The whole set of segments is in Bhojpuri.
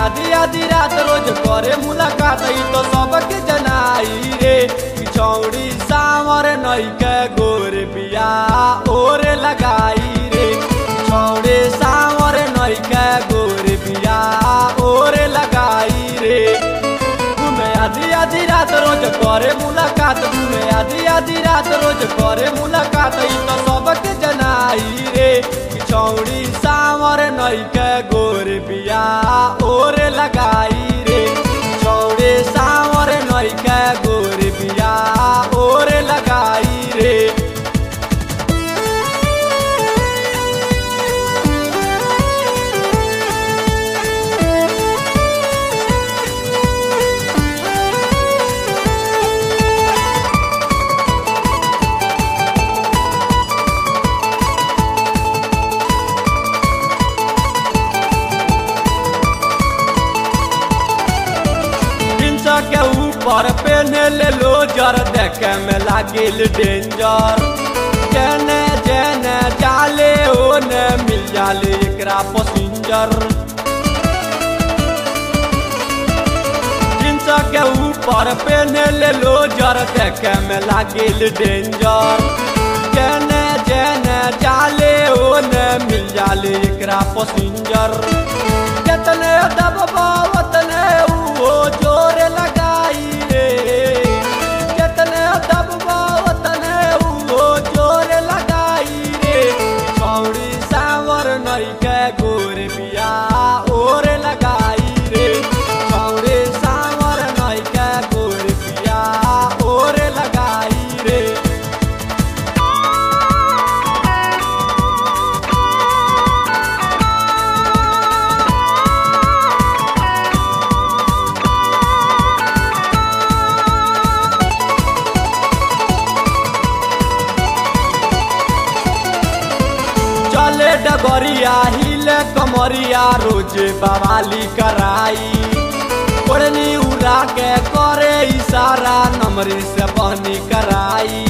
आधी आधी रात रोज करे मुलाकात ई तो सबके जनाई रे पिछौड़ी सावर नैके गोर बिया ओरे लगाई रे पिछौड़े सावर नैके गोर बिया ओरे लगाई रे घूमे आधी आधी रात रोज करे मुलाकात घूमे आधी आधी रात रोज करे मुलाकात ई तो सबके जनाई रे पिछौड़ी सावर नैके गोर बिया ओरे लगाई रे पिछौड़े सावर नैके गोर बिया ओरे लगाई रे इंच के ऊपर पेने ले लो जर देखे में लागिल डेंजर जेने जेने जाले ओने मिल जाले एकरा पसिंजर इंच के ऊपर पेने ले लो जर देखे में लागिल डेंजर जेने जेने जाले ओने मिल जाले एकरा पसिंजर कितने दबबा उतने वो जोर लगाई रे कितने दबबा उतने वो जोर लगाई रे छौड़ी सावर नई के गोर बिया ओर लगाई रे छौड़ी सावर नई के गोर बिया ओर लगाई रे चले डगरिया हिले कमरिया रोज बवाली कराई ओढ़नी उड़ा के करे इशारा नमरी से बहनी कराई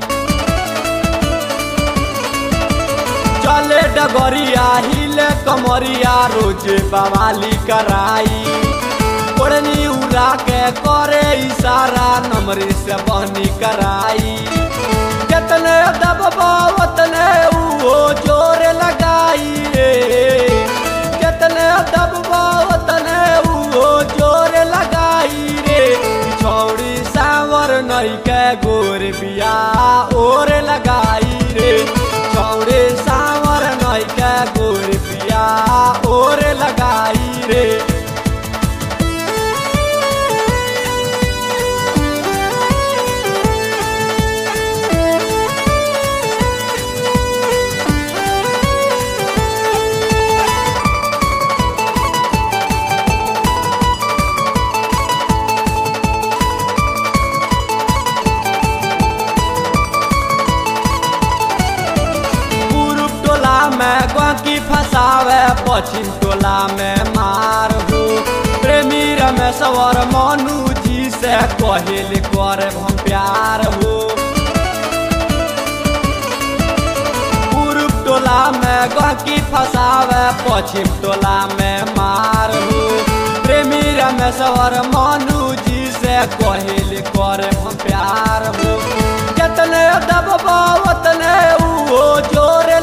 चले डगरिया हिले कमरिया रोज बवाली कराई ओढ़नी उड़ा के करे इशारा नमरी से बहनी कराई कितने दबबा उतने वो जोर लगाई रे कितने दबबा उतने वो जोर लगाई रे छौड़ी सावर नई के गोर बिया ओर लगाई रे छौड़ी सावर नई के गोर बिया ओर लगाई रे पूर्व टोला में गौकी फंसावे पश्चिम टोला में मार हो प्रेमी रमेश्वर मनु जी से कहिल कर हम प्यार हो पूर्व टोला में गौकी फंसावे पश्चिम टोला में मार हो प्रेमी रमेश्वर मनु जी से कहिल कर हम प्यार हो कितने दबबा उतने वो जोर